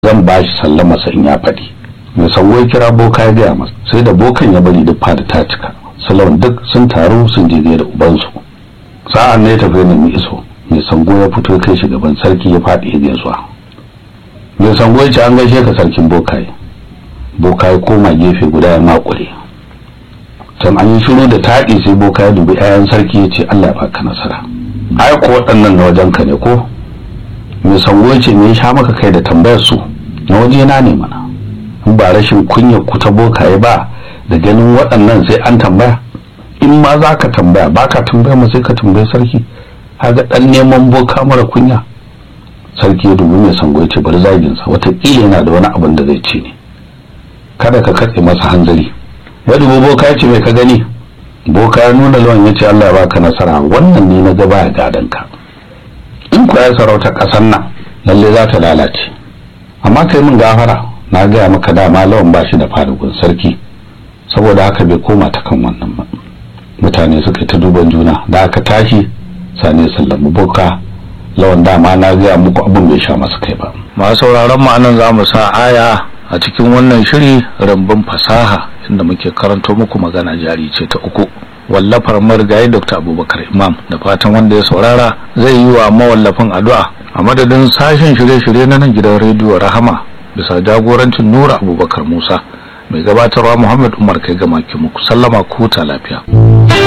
zan ba shi sallama sa in ya faɗi mai sango ya kira boka ya gaya masa sai da bokan ya bari duk fada ta cika salon duk sun taru sun je da ubansu sa'an ne ya tafi da mai iso mai sango ya fito kai shi gaban sarki ya faɗi ya gaisuwa mai sango ya ce an gaishe ka sarkin bokaye bokaye koma gefe guda ya makure can an yi shiru da taɗi sai boka ya dubi 'ya'yan sarki ya ce allah ya baka nasara ai ko waɗannan na wajen ka ne ko mai sango ya ce me ya sha maka kai da tambayar su na waje na ne mana in ba rashin kunya ku ta bokaye ba da ganin waɗannan sai an tambaya in ma za ka tambaya ba ka tambaya ma sai ka tambayi sarki haga ɗan neman boka mara kunya sarki ya dubi mai sango ya ce bari zaginsa wataƙila yana da wani abin da zai ce ne kada ka katse masa hanzari ya dubi boka ya ce mai ka gani boka ya nuna lawan ya ce Allah ya baka nasara wannan ne na gaba ya gadon ka in kuwa ya sarauta ƙasar nan lalle za ta lalace amma kai min gafara na gaya maka dama lawan ba shi da fadugun sarki saboda haka bai koma ta kan wannan ba mutane suka ta duban juna da aka tashi sani sallamu boka lawan dama na gaya muku abin bai sha masa kai ba masu sauraron mu anan za mu sa aya a cikin wannan shiri rambun fasaha inda muke karanto muku magana jari ce ta uku wallafar marigayi dr abubakar imam da fatan wanda ya saurara zai yi wa mawallafin addu'a a madadin sashen shirye-shirye na nan gidan rediyo rahama bisa jagorancin nura abubakar musa mai gabatarwa muhammad umar kai gama muku sallama ku ta lafiya